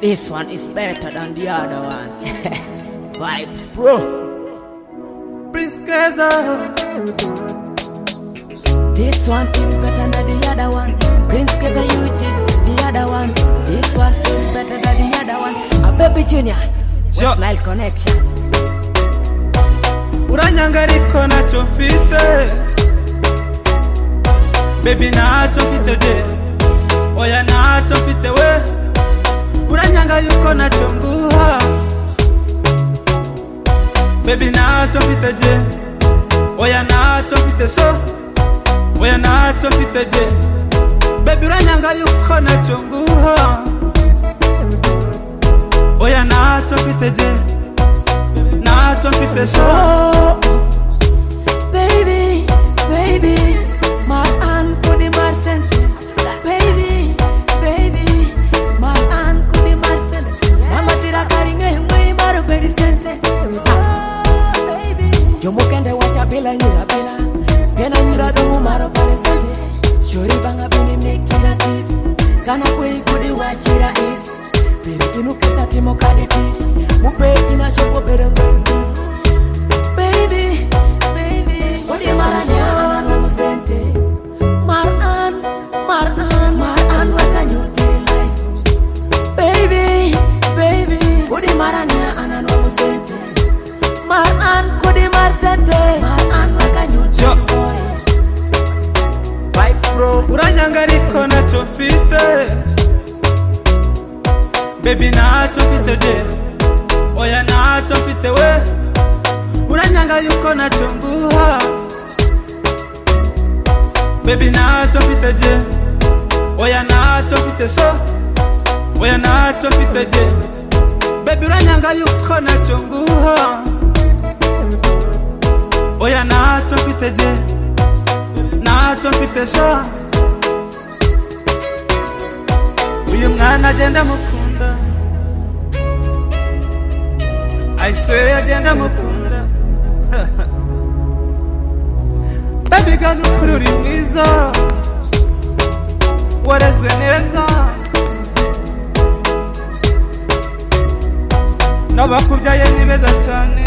This one is better than the other one. Vibes, bro. This one is better than the other one. Prince Keza Yuji, the other one. This one is better than the other one. A baby junior. West Sure. Nile connection. uranyanga ariko ntacyo mfite bebi ntacyo mfite de oya ntacyo mfite we uranyanga yuko ntacyo nguha bebi ntacyo mfite de oya ntacyo mfite so oya ntacyo mfite de bebi uranyanga yuko ntacyo nguha oya ntacyo mfite de ntacyo mfite so Oh, baby, baby, my aunt could be my sense. Baby, baby, my aunt could be my sense. Mama tira karinge mwe maro beri sente. Ah, baby. Jomo kende wacha bila nyura bila. Gena nyura dumu maro beri sente. Shori banga bini mekira kiss. Kana kwe kudi wachira is. Baby inukata timo kadetish. Mupe ina shopo beri kiss. Baby, baby, Odi Maranyana na Musente. Maran, Maran, Maran, Wakanyuti life. Baby, baby, Odi Maranyana na Musente. Maran, Kodi Marsente. Maran, Wakanyuti Yo. boy. Vibes bro Uranyanga ariko ntacyo mfite Baby ntacyo mfite je Oya ntacyo mfite we Uranyanga yuko ntacyo nguha Baby ntacyo mfite je Oya ntacyo mfite so Oya ntacyo mfite je Baby uranyanga yuko ntacyo nguha Oya ntacyo mfite je ntacyo mfite sha uyu mwana agenda amukunda ayisweye agenda amukunda baby ga nukuri uri mwiza warezwe neza n'abakubyaye ni beza cyane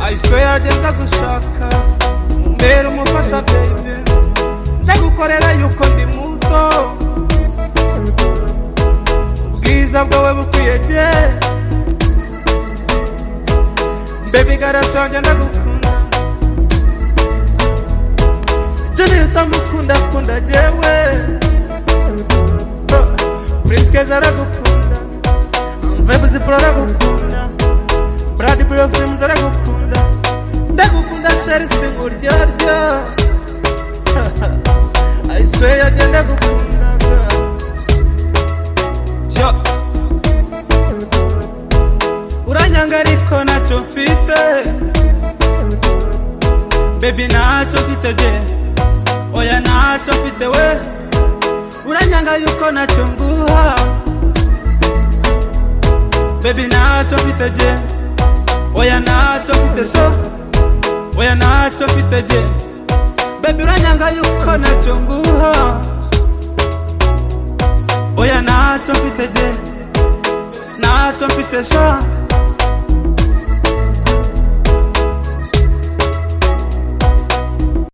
ayisweye agenda gushaka mbera umufasha baby nze gukorera yuko ndi muto ubwiza bwawe bukwiyege bebi garasange ndagukunda jenera utamukunda akunda jewe prinskeza aragukunda vebuzipuro aragukunda brad brofrims aragukunda ndagukunda sherisi nguryoaryo I swear agenda gukunda Yo Uranyanga ariko ntacyo mfite Baby ntacyo mfite je Oya ntacyo mfite we Uranyanga yuko ntacyo nguha Baby ntacyo mfite je Oya ntacyo mfite so Oya ntacyo mfite je Baby uranyanga yuko ntacyo nguha Oya ntacyo mfite je Ntacyo mfite sha